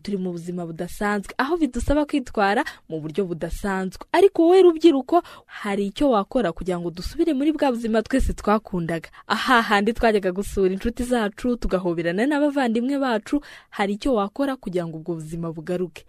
turi mu buzima budasanzwe aho bidusaba kwitwara mu buryo budasanzwe ariko wowe rubyiruko hari icyo wakora kugira ngo dusubire muri bwa buzima twese twakundaga aha handi twajyaga gusura inshuti zacu tugahoberana n'abavandimwe bacu hari icyo wakora kugira ngo ubwo buzima bugaruke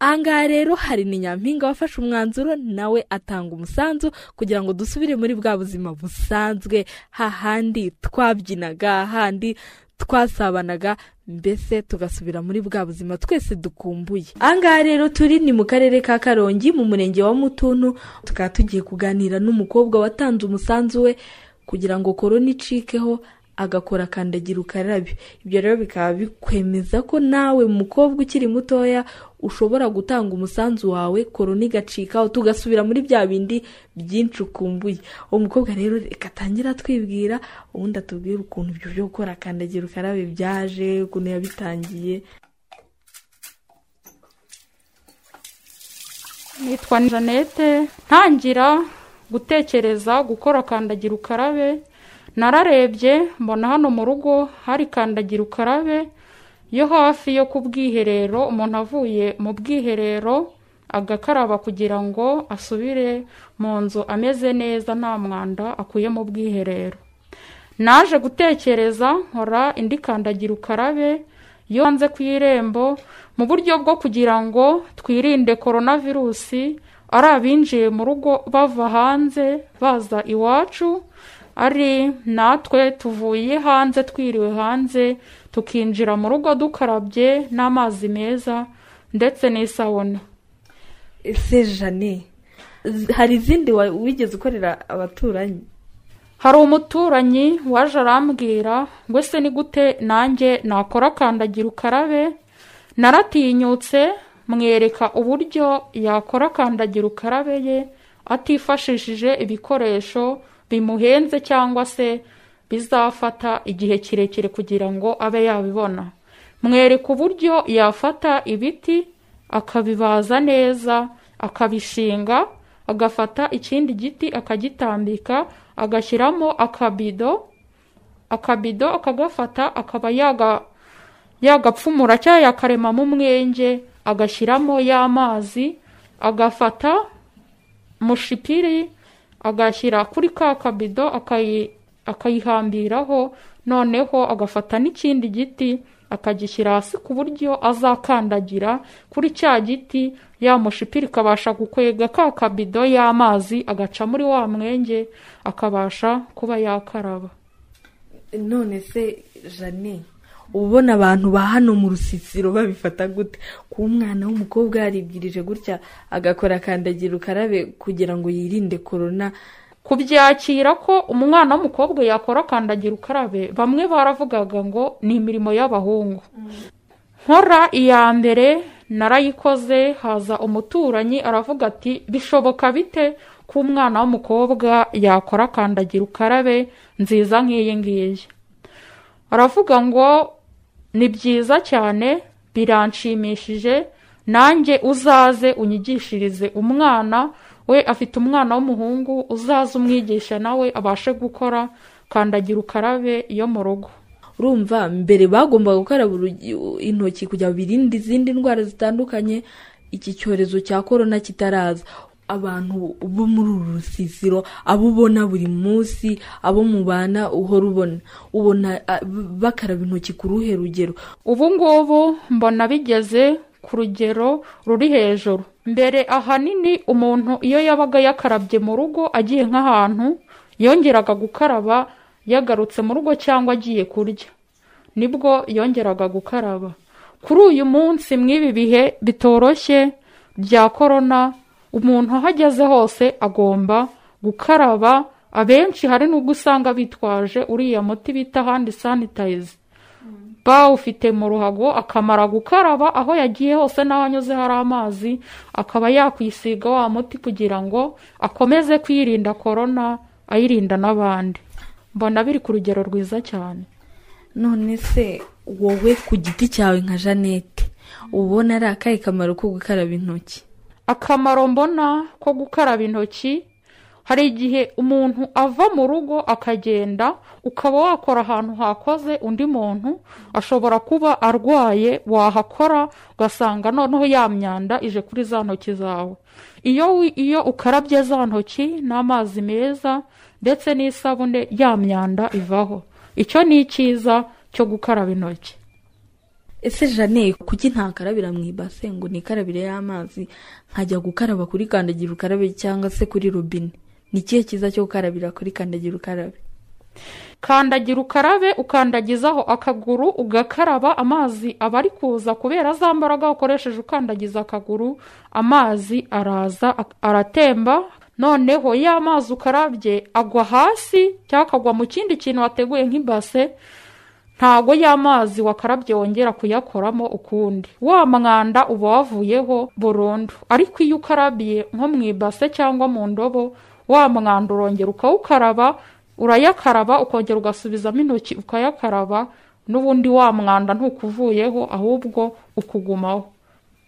ahangaha rero hari ni nyampinga wafashe umwanzuro nawe atanga umusanzu kugira ngo dusubire muri bwa buzima busanzwe hahandi twabyinaga hahandi twasabanaga mbese tugasubira muri bwa buzima twese dukumbuye ahangaha rero turi ni mu karere ka karongi mu murenge wa mutuntu tukaba tugiye kuganira n'umukobwa watanze umusanzu we kugira ngo korona icikeho agakora kandagira ukarabe ibyo rero bikaba bikwemeza ko nawe mukobwa ukiri mutoya ushobora gutanga umusanzu wawe korona igacikaho tugasubira muri bya bindi byinshi ukumbuye uwo mukobwa rero reka atangire atwibwira ubundi atubwire ukuntu ibyo byo gukora kandagira ukarabe byaje ukuntu yabitangiye nitwa janete ntangira gutekereza gukora kandagira ukarabe nararebye mbona hano mu rugo hari kandagira ukarabe yo hafi yo ku bwiherero umuntu avuye mu bwiherero agakaraba kugira ngo asubire mu nzu ameze neza nta mwanda akuye mu bwiherero naje gutekereza nkora indi kandagira ukarabe yo hanze ku irembo mu buryo bwo kugira ngo twirinde korona virusi ari abinjiye mu rugo bava hanze baza iwacu ari natwe tuvuye hanze twiriwe hanze tukinjira mu rugo dukarabye n'amazi meza ndetse n'isabune ese jane hari izindi wigeze ukorera abaturanyi hari umuturanyi waje arambwira ngo ese ni gute nanjye nakora kandagira ukarabe naratinyutse mwereka uburyo yakora kandagira ukarabe ye atifashishije ibikoresho bimuhenze cyangwa se bizafata igihe kirekire kugira ngo abe yabibona mwereka uburyo yafata ibiti akabibaza neza akabishinga agafata ikindi giti akagitambika agashyiramo akabido akabido akagafata akaba yagapfumura cyangwa yakaremamo umwenge agashyiramo y'amazi agafata mushipiri agashyira kuri ka kabido akayihambiraho noneho agafata n'ikindi giti akagishyira hasi ku buryo azakandagira kuri cya giti ya mushipiri ikabasha gukwega ka kabido y'amazi agaca muri wa mwenge akabasha kuba yakaraba none se jane ubona abantu ba hano mu rusisiro babifata gute ku mwana w'umukobwa yaribwirije gutya agakora kandagira ukarabe kugira ngo yirinde korona kubyakira ko umwana w'umukobwa yakora kandagira ukarabe bamwe baravugaga ngo ni imirimo y'abahungu nkora iya mbere narayikoze haza umuturanyi aravuga ati bishoboka bite ko umwana w'umukobwa yakora kandagira ukarabe nziza nk'iyi ngiyi aravuga ngo ni byiza cyane biranshimishije nanjye uzaze unyigishirize umwana we afite umwana w'umuhungu uzaze umwigisha nawe abashe gukora kandagira ukarabe yo mu rugo urumva mbere bagombaga gukaraba intoki kugira ngo birinde izindi ndwara zitandukanye iki cyorezo cya korona kitaraza abantu bo muri uru rusisiro abo ubona buri munsi abo mubana uhora ubona ubona bakaraba intoki ku ruhe rugero ubu ngubu mbona bigeze ku rugero ruri hejuru mbere ahanini umuntu iyo yabaga yakarabye mu rugo agiye nk'ahantu yongeraga gukaraba yagarutse mu rugo cyangwa agiye kurya nibwo yongeraga gukaraba kuri uyu munsi mw'ibi bihe bitoroshye bya korona umuntu aho ageze hose agomba gukaraba abenshi hari n'ubwo usanga bitwaje uriya muti bita handi sanitayiza bawufite mu ruhago akamara gukaraba aho yagiye hose n'aho anyuze hari amazi akaba yakwisiga wa muti kugira ngo akomeze kwirinda korona ayirinda n'abandi mbona biri ku rugero rwiza cyane none se wowe ku giti cyawe nka janete ubona ari akahe kamaro ko gukaraba intoki akamaro mbona ko gukaraba intoki hari igihe umuntu ava mu rugo akagenda ukaba wakora ahantu hakoze undi muntu ashobora kuba arwaye wahakora ugasanga noneho ya myanda ije kuri za ntoki zawe iyo wi- iyo ukarabye za ntoki n'amazi meza ndetse n'isabune ya myanda ivaho icyo ni icyiza cyo gukaraba intoki ese jane kuki ntakarabira mu ibase ngo nikarabire y'amazi nkajya gukaraba kuri kandagira ukarabe cyangwa se kuri robine ni ikihe cyiza cyo gukarabira kuri kandagira ukarabe kandagira ukarabe ukandagizaho akaguru ugakaraba amazi aba ari kuza kubera za mbaraga ukoresheje ukandagiza akaguru amazi araza ak- aratemba noneho ya mazi ukarabye agwa hasi cyangwa akagwa mu kindi kintu wateguye nk'ibase ntago ya mazi wakarabye wongera kuyakoramo ukundi wa mwanda uba wavuyeho burundu ariko iyo ukarabiye nko mu ibase cyangwa mu ndobo wa mwanda urongera ukawukaraba urayakaraba ukongera ugasubizamo intoki ukayakaraba n'ubundi wa mwanda ntukuvuyeho ahubwo ukugumaho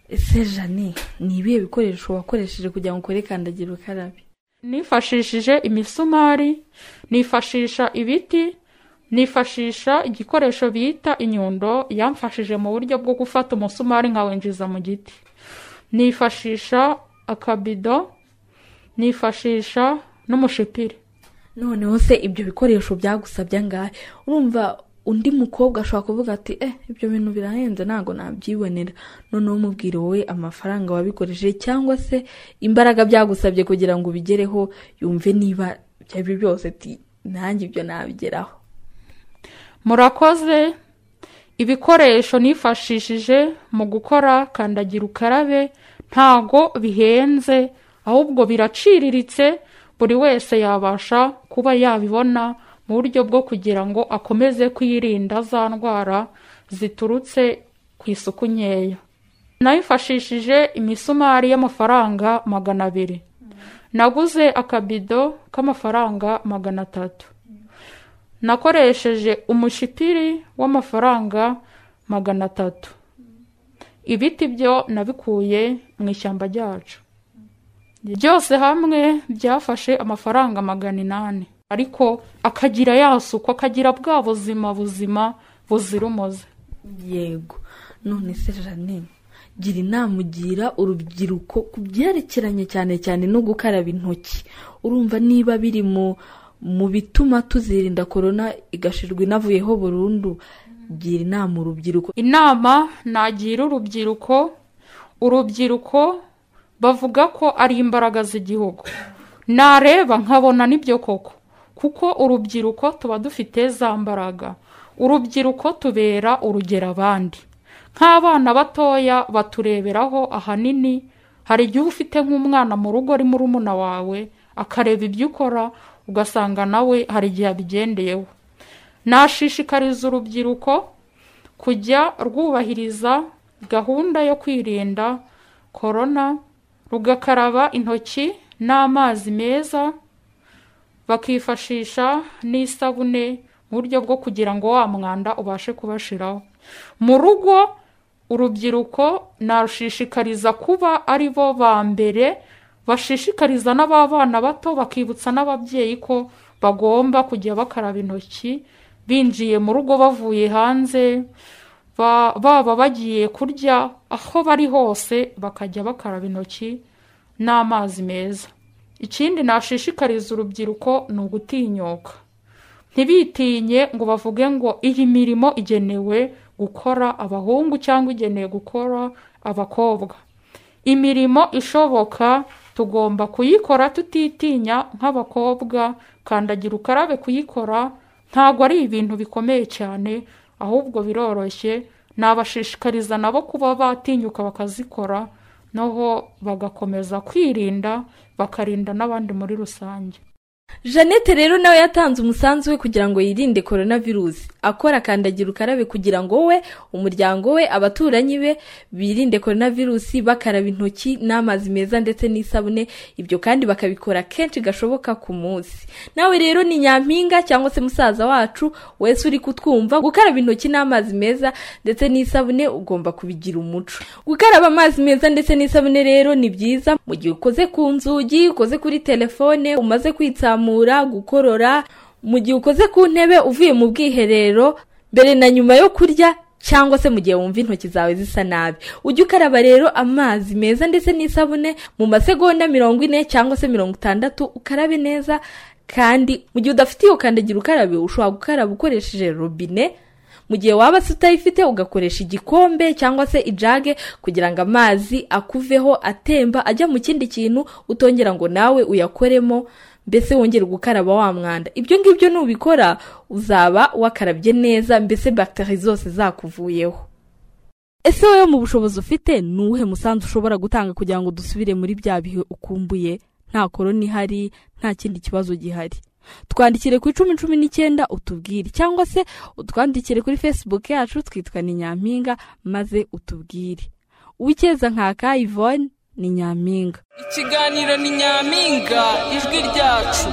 ese jane ni ibihe bikoresho wakoresheje kugira ngo ukore kandagira ukarabe nifashishije imisumari nifashisha ibiti nifashisha igikoresho bita inyundo yamfashije mu buryo bwo gufata umusumari nkawinjiza mu giti nifashisha akabido nifashisha n'umushipiri noneho se ibyo bikoresho byagusabye angahe urumva undi mukobwa ashobora kuvuga ati eh ibyo bintu birahenze ntabwo nabyibonera noneho umubwire wowe amafaranga wabikoresheje cyangwa se imbaraga byagusabye kugira ngo ubigereho yumve niba ibyo ari byo byose ati nanjye ibyo nabigeraho murakoze ibikoresho nifashishije mu gukora kandagira ukarabe ntago bihenze ahubwo biraciriritse buri wese yabasha kuba yabibona mu buryo bwo kugira ngo akomeze kwirinda za ndwara ziturutse ku isuku nkeya nayifashishije imisumari y'amafaranga magana abiri naguze akabido k'amafaranga magana atatu nakoresheje umushipiri w'amafaranga magana atatu ibiti byo nabikuye mu ishyamba ryacu byose hamwe byafashe amafaranga magana inani ariko akagira yasukwa akagira bwa buzima buzima buzira umuze yego none se jane gira inama ugira urubyiruko ku byerekeranye cyane cyane no gukaraba intoki urumva niba biri mu mu bituma tuzirinda korona igashirwa inavuyeho burundu gira inama urubyiruko inama nagira urubyiruko urubyiruko bavuga ko ari imbaraga z'igihugu nareba nkabona nibyo koko kuko urubyiruko tuba dufite za mbaraga urubyiruko tubera urugero abandi nk'abana batoya batureberaho ahanini hari igihe uba ufite nk'umwana mu rugo ari murumuna wawe akareba ibyo ukora ugasanga nawe hari igihe abigendeyeho nashishikariza urubyiruko kujya rwubahiriza gahunda yo kwirinda korona rugakaraba intoki n'amazi meza bakifashisha n'isabune mu buryo bwo kugira ngo wa mwanda ubashe kubashiraho mu rugo urubyiruko narushishikariza kuba ari bo ba mbere bashishikariza n'ababana bato bakibutsa n'ababyeyi ko bagomba kujya bakaraba intoki binjiye mu rugo bavuye hanze ba- baba bagiye kurya aho bari hose bakajya bakaraba intoki n'amazi meza ikindi nashishikariza urubyiruko ni ugutinyuka ntibitinye ngo bavuge ngo iyi mirimo igenewe gukora abahungu cyangwa igenewe gukora abakobwa imirimo ishoboka tugomba kuyikora tutitinya nk'abakobwa kandagira ukarabe kuyikora ntabwo ari ibintu bikomeye cyane ahubwo biroroshye nabashishikariza nabo kuba batinyuka bakazikora noho bagakomeza kwirinda bakarinda n'abandi muri rusange jeannette rero nawe yatanze umusanzu we kugira ngo yirinde korona virusi akora kandagira ukarabe kugira ngo we umuryango we abaturanyi be birinde korona virusi bakaraba intoki n'amazi meza ndetse n'isabune ibyo kandi bakabikora kenshi gashoboka ku munsi nawe rero ni nyampinga cyangwa se musaza wacu wese uri kutwumva gukaraba intoki n'amazi meza ndetse n'isabune ugomba kubigira umuco gukaraba amazi meza ndetse n'isabune rero ni byiza mu gihe ukoze ku nzugi ukoze kuri telefone umaze kwitsamura gukorora mu gihe ukoze ku ntebe uvuye mu bwiherero mbere na nyuma yo kurya cyangwa se mu gihe wumva intoki zawe zisa nabi ujye ukaraba rero amazi meza ndetse n'isabune mu masegonda mirongo ine cyangwa se mirongo itandatu ukarabe neza kandi mu gihe udafite iyo kandagira ukarabe ushobora gukaraba ukoresheje robine mu gihe waba se utayifite ugakoresha igikombe cyangwa se ijage kugira ngo amazi akuveho atemba ajya mu kindi kintu utongera ngo nawe uyakoremo mbese wongere gukaraba wa mwanda ibyo ngibyo nubikora uzaba wakarabye neza mbese bagiteri zose zakuvuyeho ese wowe mu bushobozi ufite ni uwuhe musanzu ushobora gutanga kugira ngo dusubire muri bya bihe ukumbuye nta korona ihari nta kindi kibazo gihari twandikire ku icumi cumi n'icyenda utubwire cyangwa se utwandikire kuri facebook yacu twitwa ni nyampinga maze utubwire uw'icyeza nka ivone ni nyampinga ikiganiro ni nyampinga ijwi ryacu